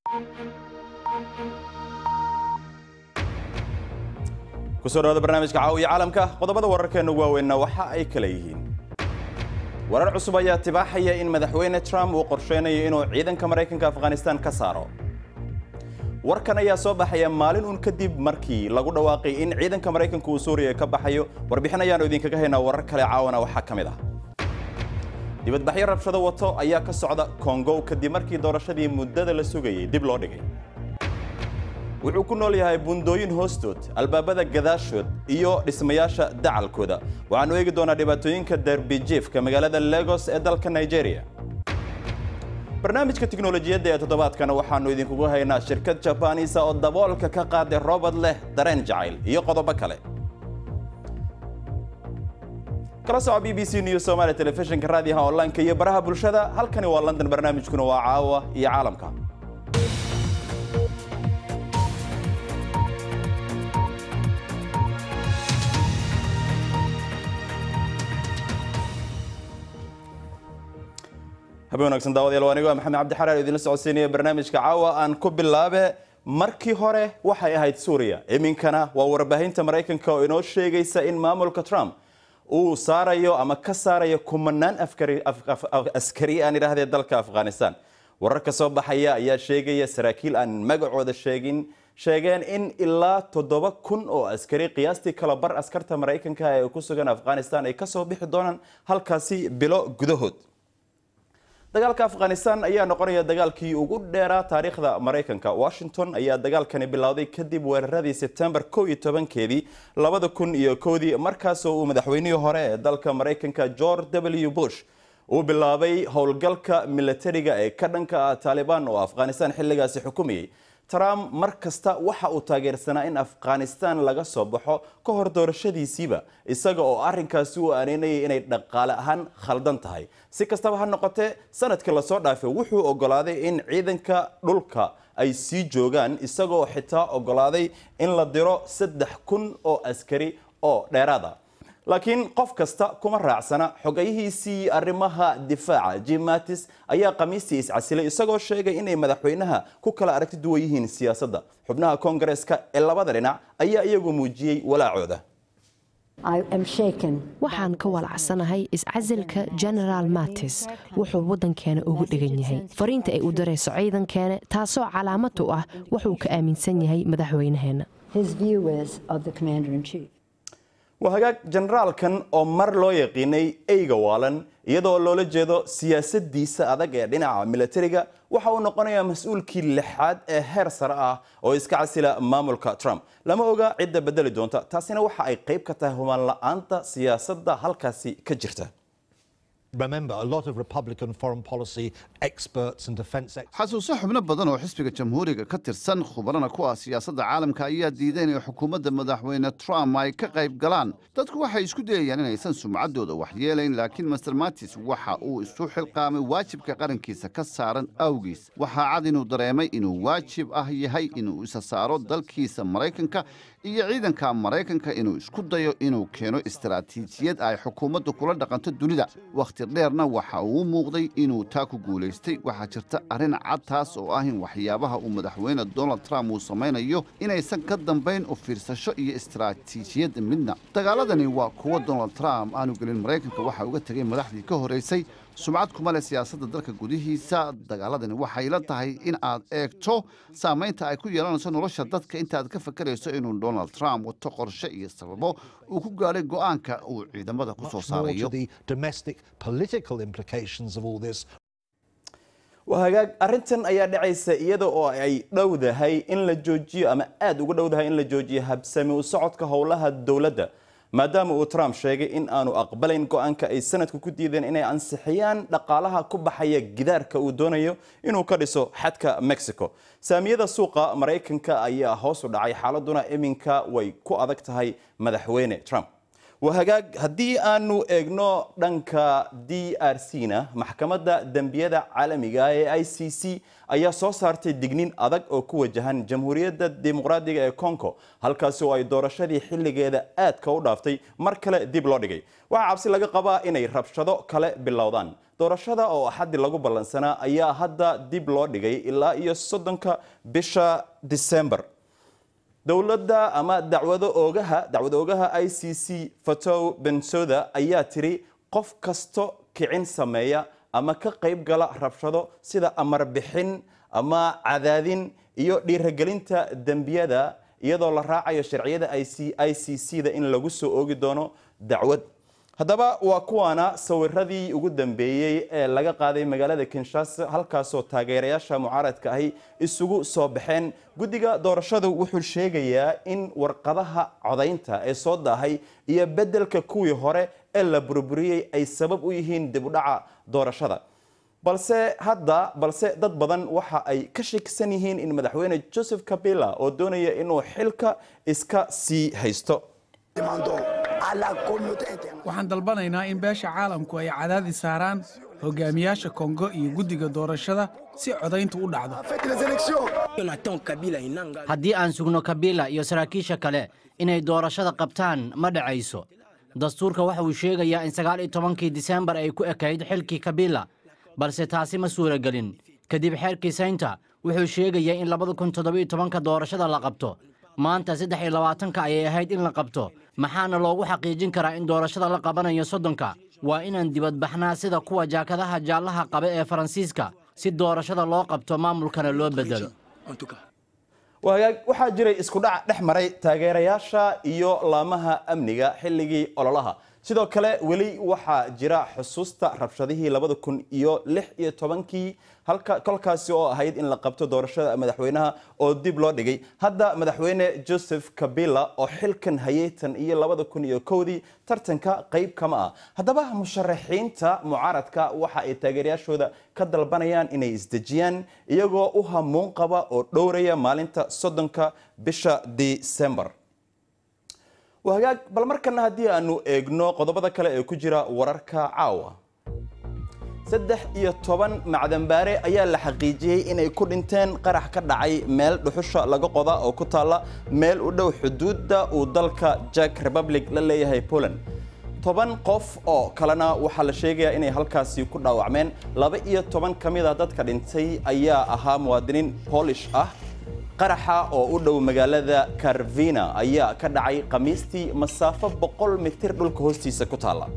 kusoo dhawaada barnaamijka caawiya caalamka qodobada wararkeena ugu waaweynna waxa ay kala yihiin warar cusub ayaa tibaaxaya in madaxweyne trump uu qorsheynayo inuu ciidanka maraykanka afghanistan ka saaro warkan ayaa soo baxaya maalin uun kadib markii lagu dhawaaqay in ciidanka maraykanka uu suuriya ka baxayo warbixin ayaanu idinkaga haynaa warar kale caawana waxaa ka mid ah dibadbaxyo rabshado wato ayaa ka socda kongo kadib markii doorashadii muddada la sugayay dib loo dhigay wuxuu ku nool yahay bundooyin hoostood albaabada gadaashood iyo dhismayaasha dacalkooda waxaanu eegi doonaa dhibaatooyinka derbijiefka magaalada legos ee dalka nigeria barnaamijka tiknolojiyadda ee toddobaadkana waxaanu idinkugu haynaa shirkad jabaanisa oo daboolka ka qaaday robot leh dareen jacayl iyo qodobo kale kala soco b b c news somaali telefishinka raadiyaha online-ka iyo baraha bulshada halkani waa london barnaamijkuna waa caawa iyo caalamka habeen wanaagsan daawadayaal waa anigo maxamed cabdi xaraar idinla socodsiinaya barnaamijka caawa aan ku bilaabe markii hore waxay ahayd suuriya iminkana waa warbaahinta maraykanka oo inoo sheegaysa in maamulka trump uu saarayo ama ka saarayo kumanaan askari aan idhaahdee dalka afghanistan wararka soo baxaya ayaa sheegaya saraakiil aan magacooda sheegin sheegeen in ilaa toddoba kun oo askari qiyaastii kala bar askarta maraykanka ee ku sugan afghanistan ay kasoo bixi doonaan halkaasi bilo gudahood dagaalka afghanistan ayaa noqonaya dagaalkii ugu dheeraa taariikhda maraykanka washington ayaa dagaalkani bilowday kadib weeraradii sebtembar kow iyo tobankeedii labada kun iyo kowdii markaasoo uu madaxweynihii hore ee dalka maraykanka george w bush uu bilaabay howlgalka milatariga ee ka dhanka ah taalibaan oo afghanistan xilligaasi xukumayay trump mar kasta waxa uu taageersanaa in afghanistan laga soo baxo ka hor doorashadiisiiba isaga oo arrinkaasi u aaneynayay inay dhaqaale ahaan khaldan tahay si kastaba ha noqotee sanadkii lasoo dhaafay wuxuu ogolaaday in ciidanka dhulka ay sii joogaan isagoo xitaa ogolaaday in la diro saddex kun oo askari oo dheeraada laakiin qof kasta kuma raacsana xogayihiisii arrimaha difaaca jim mattis ayaa khamiistii iscasilay isagoo sheegay inay madaxweynaha ku kala aragti duwan yihiin siyaasadda xubnaha koongareeska ee labada dhinac ayaa iyagu muujiyey walaacooda waxaan ka walacsanahay iscasilka genaraal mattis wuxuu waddankeena ugu dhegan yahay fariinta ay u darayso ciidankeena taasoo calaamad u ah wuxuu ka aaminsan yahay madaxweynaheenna waa hagaag generaalkan oo mar loo yaqiinay eyga waalan iyadoo loola jeedo siyaasadiisa adag ee dhinaca milatariga waxa uu noqonayaa mas-uulkii lixaad ee heer sare ah oo iska casila maamulka trump lama oga cidda bedeli doonta taasina waxa ay qayb ka tahay humaan la-aanta siyaasadda halkaasi ka jirta xasuuso xubno badan oo xisbiga jamhuuriga ka tirsan khubarana ku ah siyaasadda caalamka ayaa diiday inay xukuumadda madaxweyne trump ay ka qayb galaan dadku waxay isku dayayaan inaysan sumcaddooda waxyeelayn laakiin master matis waxa uu isu xilqaamay waajibka qarankiisa ka saaran awgiis waxaa cad inuu dareemay inuu waajib ah yahay inuu isa saaro dalkiisa maraykanka iyo ciidanka maraykanka inuu isku dayo inuu keeno istaraatiijiyad ay xukuumaddu kula dhaqanto dunida wakhti dheerna waxa uu u muuqday inuu taa ku guulaystay waxaa jirta arrin cad taas oo ah in waxyaabaha uu madaxweyne donald trump uu samaynayo inaysan ka dambayn u fiirsasho iyo istaraatiijiyad midna dagaaladani waa kuwa donald trump aanu gelin maraykanka waxa uga tegay madaxdii ka horraysay sumcad kuma leh siyaasadda dalka gudihiisa dagaaladani waxay la tahay in aad eegto saamaynta ay ku yeelanayso nolosha dadka intaaad ka fakarayso inuu donald trump wato qorshe iyo sababo uu ku gaadhay go'aanka uu ciidamada ku soo saarayo waa hagaag arrintan ayaa dhacaysa iyada oo ay dhowdahay in la joojiyo ama aada uga dhowdahay in la joojiyo habsami u socodka howlaha dowladda maadaama uu trump sheegay in aanu aqbalayn go-aanka ay sanadku ku diideen inay ansixiyaan dhaqaalaha ku baxaya gidaarka uu doonayo inuu ka dhiso xadka mexico saamiyada suuqa maraykanka ayaa hoos u dhacay xaaladuna iminka way ku adag tahay madaxweyne trump wahagaag haddii aanu eegno dhanka d r c na maxkamadda dembiyada caalamiga ee i c c ayaa soo saartay digniin adag oo ku wajahan jamhuuriyadda dimuqraadiga ee congo halkaasi oo ay doorashadii xilligeeda aadka u dhaaftay mar kale dib loo dhigay waxaa cabsi laga qabaa inay rabshado kale bilowdaan doorashada oo axaddi lagu ballansanaa ayaa hadda dib loo dhigay ilaa iyo soddonka bisha disembar dowladda ama dacwado oogaha dacwad oogaha i c c fatow bensoda ayaa tiri qof kasto kicin sameeya ama ka qayb gala rabshado sida amar bixin ama cadaadin iyo dhiiragelinta dembiyada iyadoo la raacayo sharciyada i c c da in lagu soo oogi doono dacwad haddaba waa kuwaana sawiradii ugu dambeeyey ee laga qaaday magaalada kinshasa halkaasoo taageerayaasha mucaaradka ahi isugu soo baxeen guddiga doorashadu wuxuu sheegayaa in warqadaha codaynta ee soo daahay iyo beddelka kuwii hore ee la burburiyey ay sabab u yihiin dib u dhaca doorashada balse hadda balse dad badan waxa ay ka shakisan yihiin in madaxweyne joseph kabila oo doonaya inuu xilka iska sii haysto waxaan dalbanaynaa in beesha caalamku ay cadaadis saaraan hogaamiyaasha kongo iyo guddiga doorashada si codayntu u dhacdo haddii aan sugno kabila iyo saraakiisha kale inay doorashada qabtaan ma dhacayso dastuurka waxa uu sheegayaa in sagaal iyo tobankii disembar ay ku ekayd xilkii kabila balse taasi ma suuragelin kadib xeerkii saynta wuxuu sheegayaa in labada kun toddobiyo tobanka doorashada la qabto maanta saddex iyo labaatanka ayay ahayd in la qabto maxaana loogu xaqiijin karaa in doorashada la qabanayo soddonka waa inaan dibadbaxnaa sida kuwa jaakadaha jaallaha qaba ee faransiiska si doorashada loo qabto maamulkana loo bedelo wagaag waxaa jiray isku dhac dhex maray taageerayaasha iyo laamaha amniga xilligii ololaha sidoo kale weli waxaa jira xusuusta rabshadihii labada kun iyo lix iyo tobankii halka kolkaasi oo ahayd in la qabto doorashada madaxweynaha oo dib loo dhigay hadda madaxweyne joseph kabila oo xilkan hayay tan iyo labada kun iyo kowdii tartanka qayb kama ah haddaba musharaxiinta mucaaradka waxa ay taageerayaashooda ka dalbanayaan inay isdejiyaan iyagoo u hamuun qaba oo dhowraya maalinta soddonka bisha disembar wahagaag bal markana haddii aanu eegno qodobada kale ee ku jira wararka caawa saddex iyo toban macdanbaare ayaa la xaqiijiyey inay ku dhinteen qarax ka dhacay meel dhuxusha laga qoda oo ku taalla meel u dhow xuduudda uu dalka jack republic la leeyahay poland toban qof oo kalena waxaa la sheegayaa inay halkaasi ku dhaawacmeen laba iyo toban ka mid a dadka dhintay ayaa ahaa muwaadiniin boolish ah qaraxa oo u dhow magaalada karvina ayaa ka dhacay khamiistii masaafo boqol mitir dhulka hoostiisa ku taalla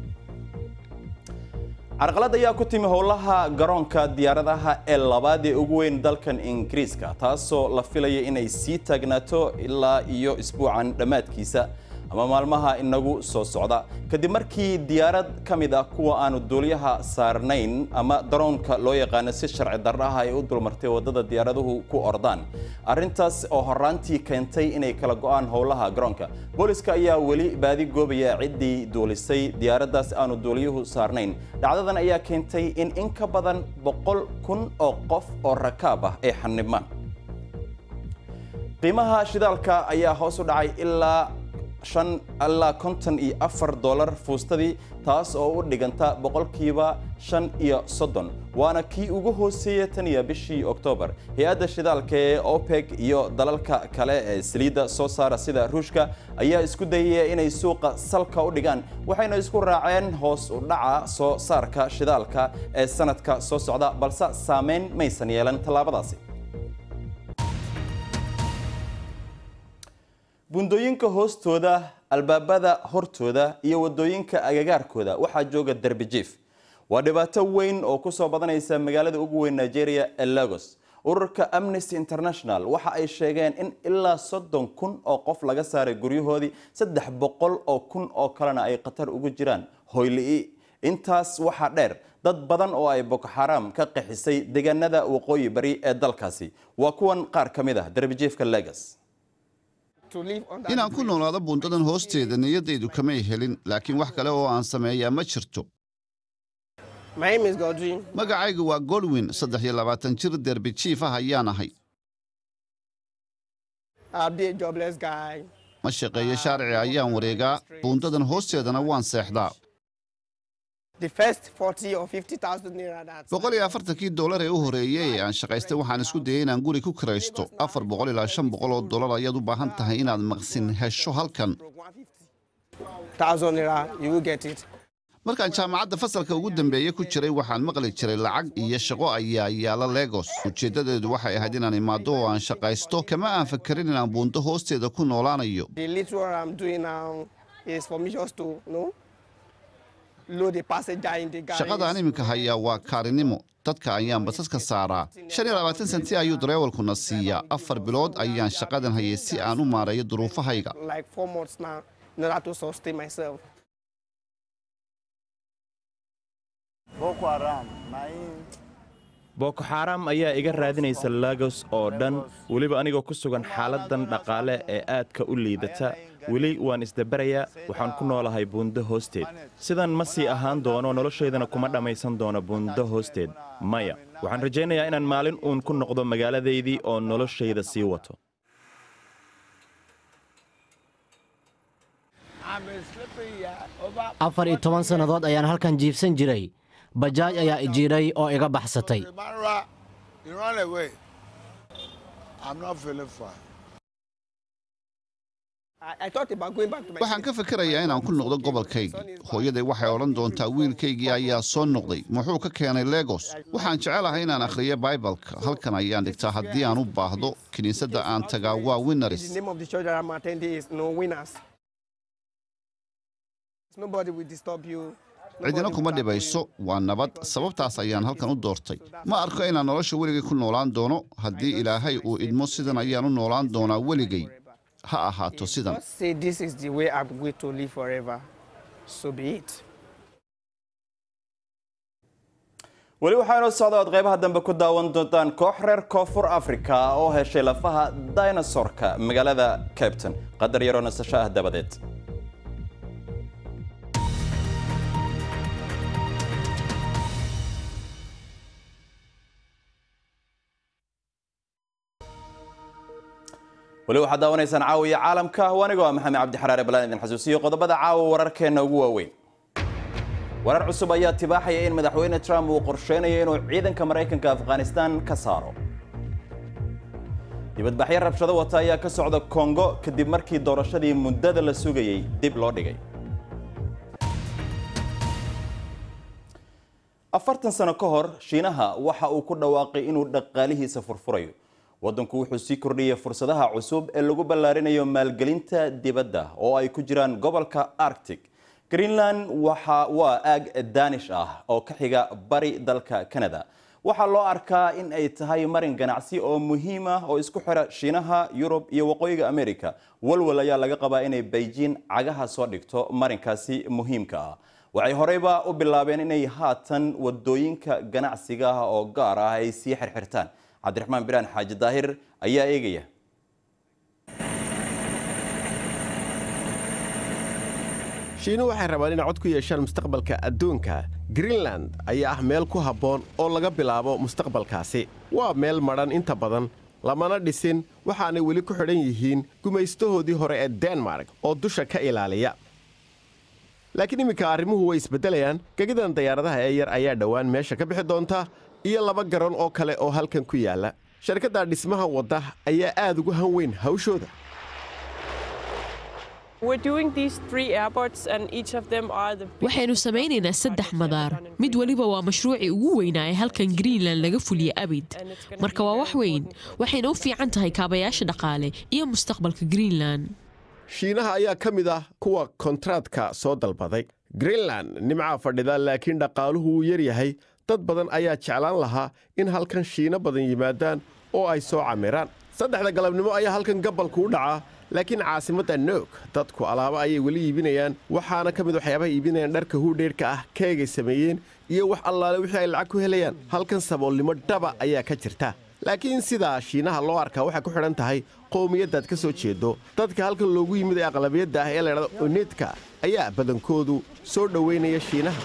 carqalad ayaa ku timi howlaha garoonka diyaaradaha ee labaad ee ugu weyn dalkan ingiriiska taasoo la filaya inay sii taagnaato ilaa iyo isbuucan dhammaadkiisa ama maalmaha inagu soo socda kadib markii diyaarad ka mid ah kuwa aanu duuliyaha saarnayn ama daroonka loo yaqaano si sharci darraha ay u dulmartay waddada diyaaraduhu ku ordaan arrintaas oo horaantii keentay inay kala go'aan howlaha garoonka booliska ayaa weli baadi goobaya ciddii duulisay diyaaraddaas aanu duuliyuhu saarnayn dhacdadan ayaa keentay in in ka badan boqol kun oo qof oo rakaab ah ay xanibmaan qiimaha shidaalka ayaa hoos u dhacay ilaa shan ilaa konton iyo afar dollar fuustadii taas oo u dhiganta boqolkiiba shan iyo soddon waana kii ugu hooseeya tan iyo bishii oktoobar hay-adda shidaalka ee opec iyo dalalka kale ee saliidda soo saara sida ruushka ayaa isku dayaya inay suuqa salka u dhigaan waxayna isku raaceen hoos u dhaca soo saarka shidaalka ee sanadka soo socda balse saameyn maysan yeelan tallaabadaasi bundooyinka hoostooda albaabada hortooda iyo wadooyinka agagaarkooda waxaa jooga derbi jiif waa dhibaato weyn oo ku soo badanaysa magaalada ugu weyn nigeria ee lagos ururka amnesty international waxa ay sheegeen in ilaa soddon kun oo qof laga saaray guryahoodii saddex boqol oo kun oo kalena ay khatar ugu jiraan hoyli intaas waxaa dheer dad badan oo ay boko xaram ka qaxisay deegaanada waqooyi bari ee dalkaasi waa kuwan qaar ka mid ah derbijiifka lagos inaan ku noolaado bundadan hoosteeda niyaddaydu kamay helin laakiin wax kale oo aan sameeyaa ma jirto magacaygu waa godwin saddex iyo labaatan jir derbi jiif ah ayaan ahay ma shaqeeyo shaarici ayaan wareegaa buundadan hoosteedana waan seexdaa boqol iyo afartankii dollar ee u horeeyey ee aan shaqaystay waxaan isku dayay inaan guri ku kiraysto afar boqol ilaa shan boqol oo dollar ayaad u baahan tahay inaad maqsin hesho halkan markaan jaamacadda fasalka ugu dambeeye ku jiray waxaan maqli jiray lacag iyo shaqo ayaa yaala legos ujeeddadeedu waxay ahayd inaan imaado oo aan shaqaysto kama aan fakarin inaan buundo hoosteeda ku noolaanayo shaqadaan iminka hayaa waa kaarinimo dadka ayaan basaska saaraa shan iyo labaatan senti ayuu dareewalkuna siiyaa afar bilood ayaan shaqadan hayay si aan u maareeyo duruufahayga boko xaaraam ayaa iga raadinaysa lagos oo dhan weliba anigoo ku sugan xaaladdan dhaqaale ee aadka u liidata weli waan isdabarayaa waxaan ku noolahay buundo hoosteed sidan ma sii ahaan doono noloshaydana kuma dhammaysan doono buundo hoosteed maya waxaan rajaynayaa inaan maalin uun ku noqdo magaaladaydii oo noloshayda sii wato afar iyo toban sannadood ayaan halkan jiifsan jiray bajaaj ayaa ijiiray oo iga baxsatay waxaan ka fikirayaa inaan ku noqdo gobolkaygii hooyaday waxay odhan doontaa wiilkaygii ayaa soo noqday muxuu ka keenay legos waxaan jecelahay inaan akhriyo baibalka halkan ayaan dhigtaa haddii aan u baahdo kiniisadda aan tagaa waa winnaris cidina kuma dhibayso waa nabad sababtaas ayaan halkan u doortay ma arko inaan nolosha weligay ku noolaan doono haddii ilaahay uu idmo sidan ayaan u noolaan doonaa weligay ha ahaato sidan weli waxaanoo socda ood qaybaha dambe ku daawan doontaan koox reer koonfur afrika oo heshay lafaha dinosorka magaalada cabton qadar yaroo nasasho ah dabadeed weli waxaad daawanaysaan caawiya caalamka anigoo ah maxamed cabdi xaraare balaan idin xasuusiyo qodobada caawa wararkeenna ugu waaweyn warar cusub ayaa tibaaxaya in madaxweyne trump uu qorsheynayo inuu ciidanka maraykanka afghanistan ka saaro dibadbaxyo rabshado wata ayaa ka socda kongo kadib markii doorashadii muddada la sugayey dib loo dhigay afartan sano ka hor shiinaha waxa uu ku dhawaaqay inuu dhaqaalihiisa furfurayo waddanku wuxuu sii kordhiyey fursadaha cusub ee lagu ballaarinayo maalgelinta dibadda oo ay ku jiraan gobolka arctic greenland waxa waa aag daanish ah oo ka xiga bari dalka canada waxaa loo arkaa in ay tahay marin ganacsi oo muhiim ah oo isku xira shiinaha yurub iyo waqooyiga america walwal ayaa laga qabaa inay beijing cagaha soo dhigto marinkaasi muhiimka ah waxay horeyba u bilaabeen inay haatan wadooyinka ganacsiga ah oo gaar ah ay sii xirxirtaan cabdiraxmaan biraan xaaji daahir ayaa eegaya shiinu waxay rabaan inay cod ku yeeshaan mustaqbalka adduunka greenland ayaa ah meel ku habboon oo laga bilaabo mustaqbalkaasi waa meel madhan inta badan lamana dhisin waxaanay weli ku xidhan yihiin gumaystahoodii hore ee denmark oo dusha ka ilaaliya laakiin imminka arrimuhu way isbeddelayaan gegidan dayaaradaha ee yar ayaa dhowaan meesha ka bixi doonta iyo laba garoon oo kale oo halkan ku yaalla sharkadda dhismaha wadda ayaa aad ugu han weyn hawshooda waxaynu samaynaynaa saddex madaar mid weliba waa mashruucii ugu weynaa ee halkan greenland laga fuliya abid marka waa wax weyn waxayna u fiican tahay kaabayaasha dhaqaale iyo mustaqbalka greenland shiinaha ayaa ka mid ah kuwa kontraadka soo dalbaday greenland nimcaa fadhida laakiin dhaqaaluhu wuu yar yahay dad badan ayaa jeclaan lahaa in halkan shiino badan yimaadaan oo ay soo camiraan saddexda galabnimo ayaa halkan gabalku u dhacaa laakiin caasimadda noog dadku alaabo ayay weli iibinayaan waxaana ka mid waxyaabaha iibinayaan dharka huudheerhka ah keegay sameeyeen iyo wax allaale wixii ay lacag ku helayaan halkan saboolnimo dhaba ayaa ka jirta laakiin sidaa shiinaha loo arkaa waxay ku xidhan tahay qowmiyaddaad ka soo jeedo dadka halkan loogu yimid ee aqlabiyadda ah ee laydhahdo oneedka ayaa badankoodu soo dhowaynaya shiinaha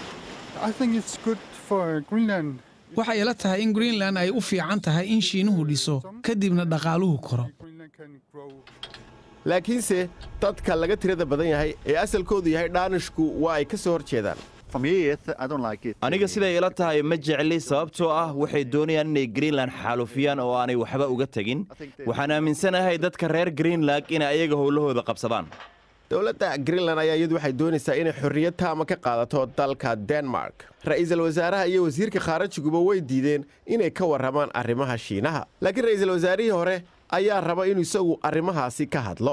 waxay ila tahay in greenland ay u fiican tahay in shiinuhu dhiso kadibna dhaqaaluhu koro laakiinse dadka laga tirada badan yahay ee asalkoodu yahay dhaanishku waa ay ka soo hor jeedaan aniga siday ila tahay ma jecli sababtoo ah waxay doonayaan inay greenland xaalufiyaan oo aanay waxba uga tegin waxaan aaminsanahay dadka reer greenland inay ayaga howlahooda qabsadaan dowladda greenland ayaa iyadu waxay doonaysaa inay xorriyad taama ka qaadato dalka denmark ra'iisul wasaaraha iyo wasiirka khaarajiguba way diideen inay ka warramaan arrimaha shiinaha laakiin ra'iisul wasaarihii hore ayaa raba inuu isagu arrimahaasi ka hadlo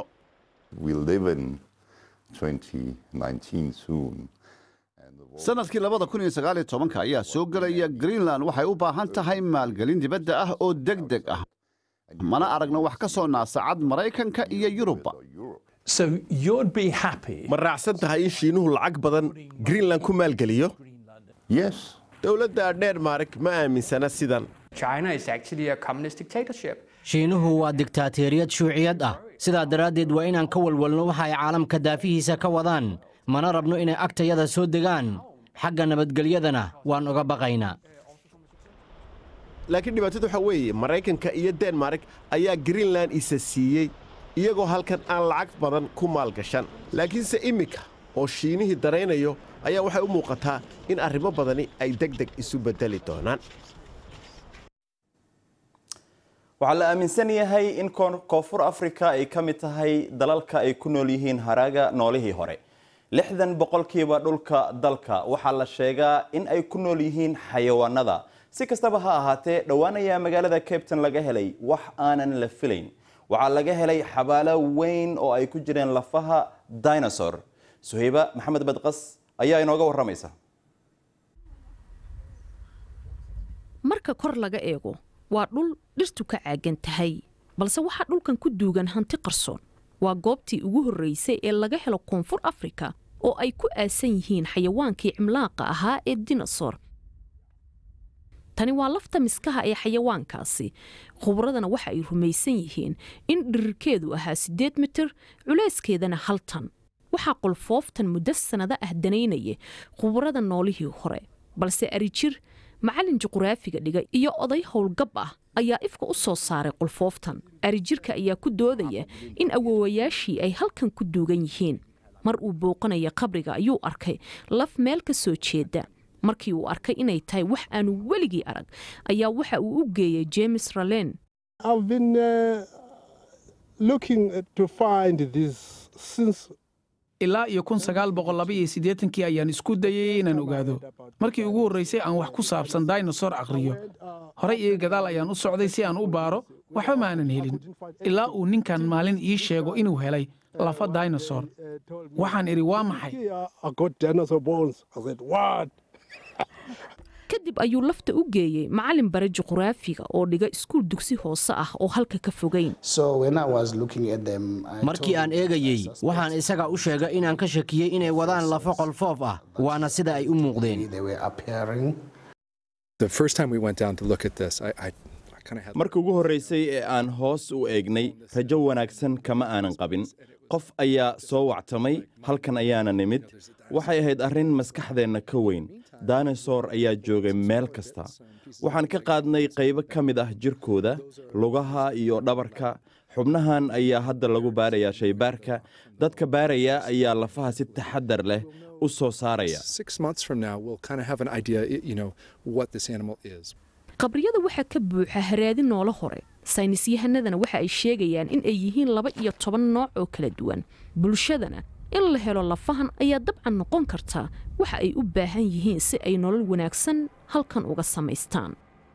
sanadkii labada kun iyo sagaal iyo tobanka ayaa soo gelaya greenland waxay u baahan tahay maalgelin dibadda ah oo deg deg ah mana aragno wax ka soo naasacad maraykanka iyo yurubba ma raacsan tahay in shiinuhu lacag badan greenland ku maalgeliyo dowladda dhenmark ma aaminsana sidan shiinuhu waa diktaateeriyad shuuciyad ah sidaa daraaddeed waa inaan ka walwalno waxa ay caalamka daafihiisa ka wadaan mana rabno inay agtayada soo degaan xagga nabadgelyadana waan uga baqaynaa laakiin dhibaatadu waxaa weeye maraykanka iyo denmark ayaa greenland isa siiyey iyagoo halkan aan lacag badan ku maalgashan laakiinse iminka oo shiinihii daraynayo ayaa waxay u muuqataa in arrimo badani ay deg deg isu beddeli doonaan waxaa la aaminsan yahay in koonfur afrika ay ka mid tahay dalalka ay ku nool yihiin haraaga noolihii hore lixdan boqolkiiba dhulka dalka waxaa la sheegaa in ay ku nool yihiin xayawaanada si kastaba ha ahaatee dhowaan ayaa magaalada cabton laga helay wax aanan la filayn waxaa laga helay xabaalo weyn oo ay ku jireen lafaha dinosaur suhayba maxamed badqas ayaa inooga warramaysa marka kor laga eego waa dhul dhirtu ka caagan tahay balse waxaa dhulkan ku duugan hanti qarsoon waa goobtii ugu horreysay ee laga helo koonfur afrika oo ay ku aasan yihiin xayawaankii cimlaaqa ahaa ee dinosor tani waa lafta miskaha ee xayawaankaasi khubradana waxa ay rumaysan yihiin in dhirirkeedu ahaa siddeed mitir culayskeedana hal tan waxaa qolfooftan muddo sannado ah danaynaya khubrada noolihii hore balse arijir macallin juquraafiga dhiga iyo oday howlgab ah ayaa ifka u soo saaray qolfooftan arijirka ayaa ku doodaya in awoowayaashii ay halkan ku duugan yihiin mar uu booqanaya qabriga ayuu arkay laf meel ka soo jeeda markii uu arkay inay tahay wax aanu weligii arag ayaa waxa uu u geeyay james ralen ilaa iyo kun sagaal boqol laba iyo siddeetankii ayaan isku dayay inaan ogaado markii ugu horraysay aan wax ku saabsan dinosaur aqriyo horey iyo gadaal ayaan u socday si aan u baaro waxba maanan helin ilaa uu ninkan maalin ii sheego inuu helay lafa dinosaur waxaan idhi waa maxay kadib ayuu lafta u geeyey macallin bare juquraafiga oo dhiga iskuul dugsi hoose ah oo halka ka fogayn markii aan eegayey waxaan isaga u sheegay inaan ka shakiyey inay wadaan lafo qolfoof ah waana sida ay u muuqdeen markii ugu horraysay ee aan hoos u eegnay rajo wanaagsan kama aanan qabin qof ayaa soo wactamay halkan ayaana nimid waxay ahayd arrin maskaxdeenna ka weyn dinosaur ayaa joogay meel kasta waxaan ka qaadnay qaybo ka mid ah jirkooda lugaha iyo dhabarka xubnahan ayaa hadda lagu baarayaa shaybaarka dadka baaraya ayaa lafaha si taxadar leh u soo saaraya qabriyada waxaa ka buuxa haraadi noolo hore saynisyahanadana waxa ay sheegayaan in ay yihiin laba iyo toban nooc oo kala duwan bulshadana in la helo lafahan ayaa dabcan noqon karta waxa ay u baahan yihiin si ay nolol wanaagsan halkan uga samaystaan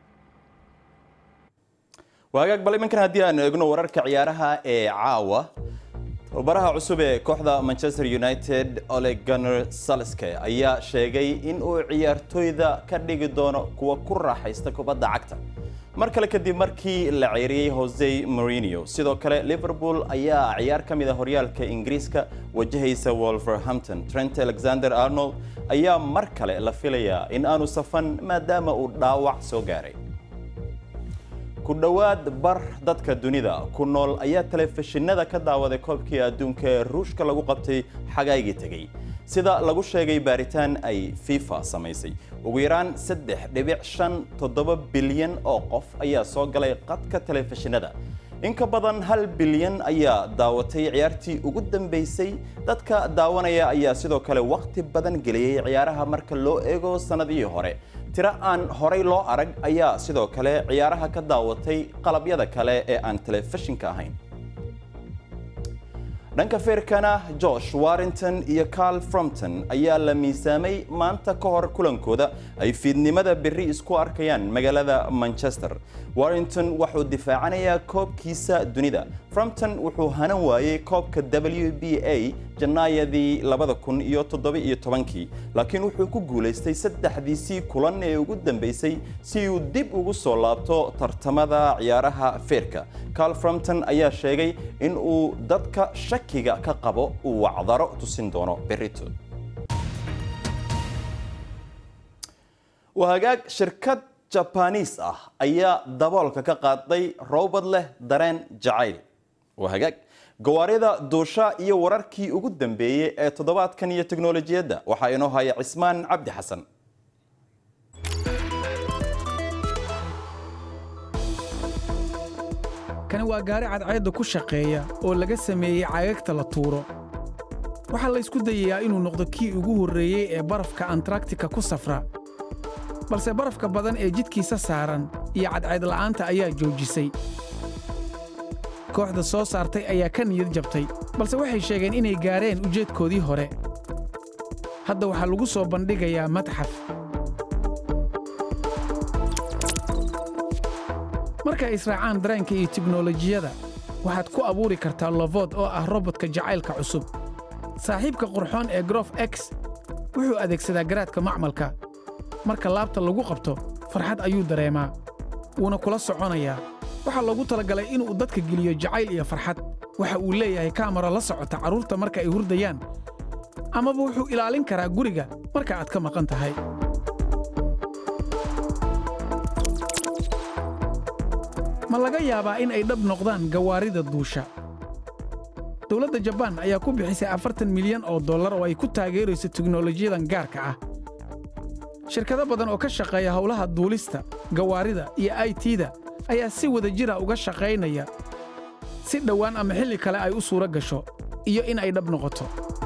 waagaag bal iminkan haddii aan eegno wararka ciyaaraha ee caawa tababaraha cusub ee kooxda manchester united ole gunner salske ayaa sheegay in uu ciyaartooyda ka dhigi doono kuwa ku raaxaysta kubadda cagta mar kale kadib markii la ceyriyey jose morinio sidoo kale liverpool ayaa ciyaar ka mid a horyaalka ingiriiska wajahaysa wolverhampton trent alexander arnold ayaa mar kale la filayaa in aanu safan maadaama uu dhaawac soo gaaray ku dhowaad bar dadka dunida ku nool ayaa telefishinada ka daawaday koobkii adduunka ee ruushka lagu qabtay xagaygii tegey sida lagu sheegay baaritaan ay fifa samaysay ugu yaraan saddex dhibic shan toddoba bilyan oo qof ayaa soo galay qadka telefishinada in ka badan hal bilyan ayaa daawatay ciyaartii ugu dambeysay dadka daawanaya ayaa sidoo kale wakhti badan geliyey ciyaaraha marka loo eego sannadihii hore tiro aan horay loo arag ayaa sidoo kale ciyaaraha ka daawatay qalabyada kale ee aan telefishinka ahayn dhanka feerkana josh warrington iyo carl frompton ayaa la miisaamay maanta ka hor kulankooda ay fiidnimada berri isku arkayaan magaalada manchester warrington wuxuu difaacanayaa koobkiisa dunida frompton wuxuu hanan waayey koobka w b a janaayadii labada kun iyo toddoba-iyo tobankii laakiin wuxuu ku guulaystay saddexdiisii kulan ee ugu dambeysay si uu dib ugu soo laabto tartamada ciyaaraha feerka carl frompton ayaa sheegay in uu dadka shakiga ka qabo uu wacdaro tusin doono berrito waa hagaag shirkad jabaniis ah ayaa daboolka ka qaaday roobad leh dareen jacayl waa hagaag gawaarida duusha iyo wararkii ugu dambeeyey ee toddobaadkan iyo teknolojiyadda waxaa inoo haya cismaan cabdi xasan kani waa gaari cadceedda ku shaqeeya oo laga sameeyey cagagta la tuuro waxaa la ysku dayayaa inuu noqdo kii ugu horreeyey ee barafka antaractika ku safra balse barafka badan ee jidkiisa saaran iyo cadceedla'aanta ayaa joojisay kooxda soo saartay ayaa ka niyad jabtay balse waxay sheegeen inay gaareen ujeedkoodii hore hadda waxaa lagu soo bandhigayaa madxaf marka ay israacaan dareenka iyo tiknolojiyada waxaad ku abuuri kartaa lovood oo ah robodka jacaylka cusub saaxiibka qurxoon ee grof x wuxuu adeegsadaa garaadka macmalka marka laabta lagu qabto farxad ayuu dareemaa wuuna kula soconayaa waxaa loogu talagalay inuu dadka geliyo jacayl iyo farxad waxa uu leeyahay kaamaro la socota carruurta marka ay hurdayaan amaba wuxuu ilaalin karaa guriga marka aad ka maqan tahay ma laga yaabaa in ay dhab noqdaan gawaarida duusha dowladda jabaan ayaa ku bixisay afartan milyan oo dollar oo ay ku taageerayso teknolojiyadan gaarka ah shirkado badan oo ka shaqeeya howlaha duulista gawaarida iyo i t-da ayaa si wada jira uga shaqaynaya si dhowaan ama xilli kale ay u suuro gasho iyo in ay dhab noqoto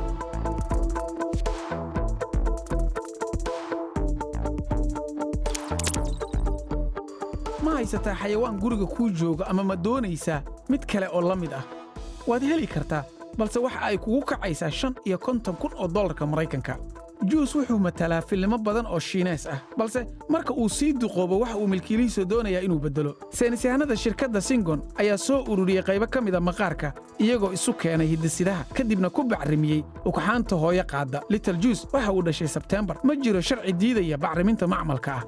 ma haysataa xayawaan guriga kuu jooga ama ma doonaysaa mid kale oo la mid ah waad heli kartaa balse waxa ay kugu kacaysaa shan iyo konton kun oo dollarka maraykanka juus wuxuu matalaa filimo badan oo shiinees ah balse marka uu sii duqoobo waxa uu milkiilihiisa doonayaa inuu beddelo saynisyahanada shirkadda singon ayaa soo ururiyey qaybo ka mida maqaarka iyagoo isu keenay hidisidaha kadibna ku bacrimiyey ugxaanta hooyo qaadda lital juus waxa uu dhashay sebteembar ma jiro sharci diidaya bacriminta macmalka ah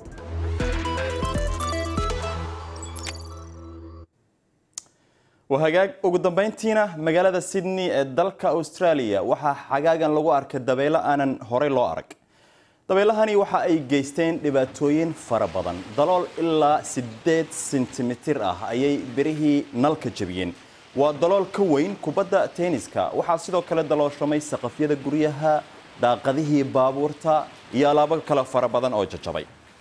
waa hagaag ugu dambayntiina magaalada sydney ee dalka australia waxaa xagaagan lagu arkay dabaylo aanan horey loo arag dabeylahani waxa ay geysteen dhibaatooyin fara badan dalool ilaa siddeed sentimitir ah ayay berihii nalka jebiyeen waa dalool ka weyn kubadda tenniska waxaa sidoo kale dalooshamay saqafyada guryaha daaqadihii baabuurta iyo alaabo kale fara badan oo jajabay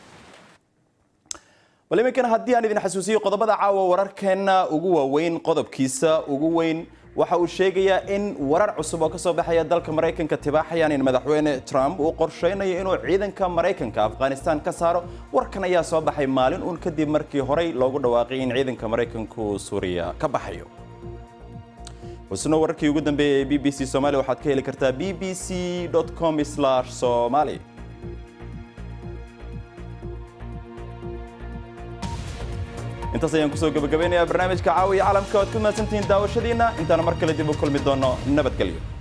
bal iminkana haddii aan idin xasuusiyo qodobada caawa wararkeenna ugu waaweyn qodobkiisa ugu weyn waxa uu sheegayaa in warar cusub oo ka soo baxaya dalka maraykanka tibaaxayaan in madaxweyne trump uu qorsheynayo inuu ciidanka maraykanka afghanistan ka saaro warkan ayaa soo baxay maalin uun kadib markii horey loogu dhawaaqay in ciidanka maraykanku suuriya ka baxayo xusno wararkii ugu dambeeyay ee b b c somalia waxaad ka heli kartaa b b c com somali intaas ayaan kusoo gabagabeynayaa barnaamijka caawiya caalamka oad ku mahadsantihiin daawashadiina intaana mar kale dib u kulmi doono nabadgelyo